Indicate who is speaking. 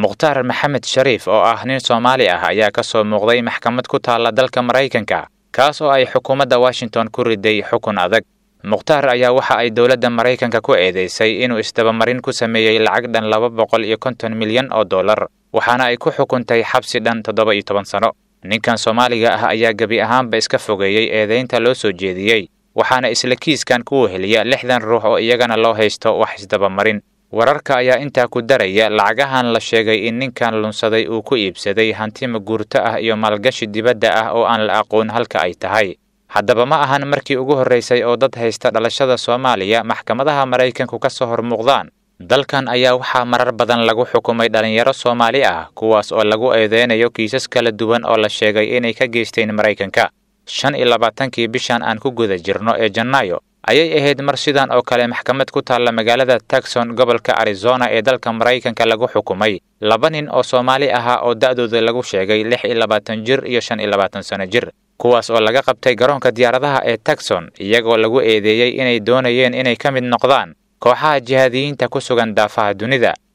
Speaker 1: mukhtaar maxamed shariif oo ah nin soomaali ah ayaa ka soo muuqday maxkamad ku taalla dalka maraykanka kaas oo ay xukuumadda washington ku riday xukun adag mukhtaar ayaa waxa ay dowladda maraykanka ku eedeysay inuu isdabamarin ku sameeyey lacag dhan laba boqol iyo konton milyan oo dollar waxaana ay ku xukuntay xabsi dhan toddoba iyo toban sano ninkan soomaaliga ah ayaa gebi ahaanba iska fogeeyey eedaynta loo soo jeediyey waxaana isla kiiskan ku weheliya lixdan ruux oo iyagana loo haysto wax isdabamarin wararka ayaa intaa ku daraya lacagahan la sheegay in ninkan lunsaday uu ku iibsaday hanti maguurto ah iyo maalgashi dibadda ah oo aan la aqoon halka ay tahay haddaba ma ahan markii ugu horraysay oo dad haysta dhalashada soomaaliya maxkamadaha maraykanku ka soo hor muuqdaan dalkan ayaa waxaa marar badan lagu xukumay dhallinyaro soomaali ah kuwaas oo lagu eedeynayo kiisas kala duwan oo la sheegay inay ka geysteen maraykanka shan iyo labaatankii bishan aan ku guda jirno ee janaayo ayay ahayd mar sidan oo kale maxkamad ku taalla magaalada tagson gobolka arizona ee dalka maraykanka lagu xukumay laba nin oo soomaali ahaa oo da'dooda lagu sheegay lix iyo labaatan jir iyo shan iyo labaatan sano jir kuwaas oo laga qabtay garoonka diyaaradaha ee tagson iyagoo lagu eedeeyey inay doonayeen inay ka mid noqdaan kooxaha jihaadiyiinta ku sugan daafaha dunida